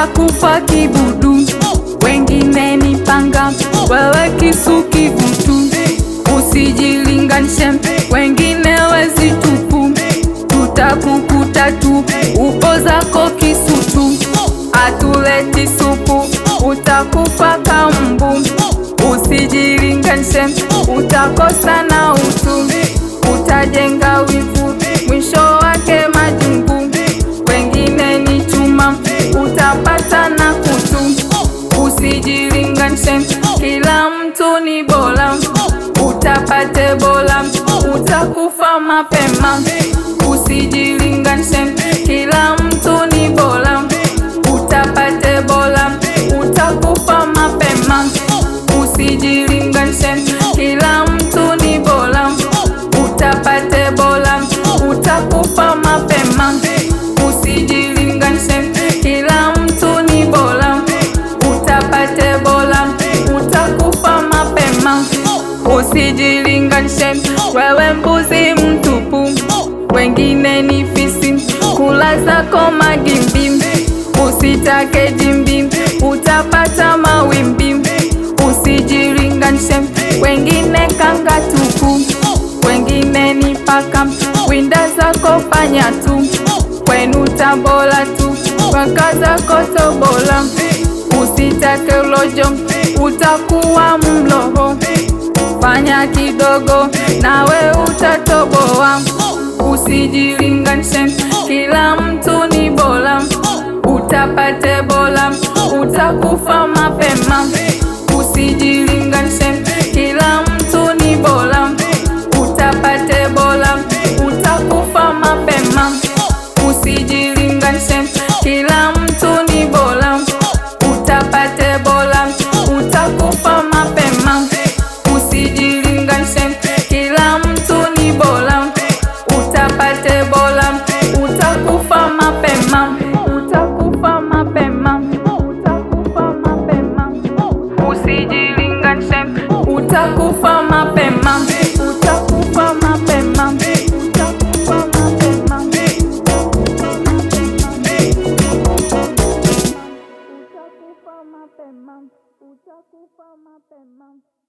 utakufa kibudu, wengine ni panga, wewe kisu kivutu. Usijilinganishe, wengine wezi tupu, tutakukuta tu, upo zako kisutu. Atuleti supu, utakufa kambu. Usijilinganishe, utakosa na utu, utajenga wivu, mwisho wake majungu. Wengine ni chuma, utapata na kutu. Usijilinganishe, kila mtu ni bora, utapate bora, utakufa mapema. Usijilinganishe, kila mtu ni bora, utapate bora, utakufa mapema. Usijilinganishe, kila mtu ni bora, utapate bora, utakufa mapema. Usijilinganishe, kila mtu ni bora, utapate bora, utakufa mapema. Usijilinganishe, wewe mbuzi mtupu, wengine ni fisi, kula zako magimbi. Usitake jimbi, utapata mawimbi. Usijilinganishe, wengine kanga tupu, wengine ni paka, winda zako panya tu, kwenu tabola tu, waka zako tobola. Usitake ulojo, utakuwa mloho, fanya kidogo nawe utatoboa. Usijilinganishe, kila mtu ni bora, utapate bora, utakufa mapema. Usijilinganishe, kila mtu ni bora, utapate bora, utakufa mapema. Usijilinganishe, kila mtu ni bora, utapate bora, utakufa mapema. Usijilinganishe, kila mtu ni bora, utapate bora, utakufa mapema. Utakufa mapema, utakufa mapema. Usijilinganishe, utakufa mapema, utakufa mapema, utakufa mapema. Utakufa mapema, utakufa mapema.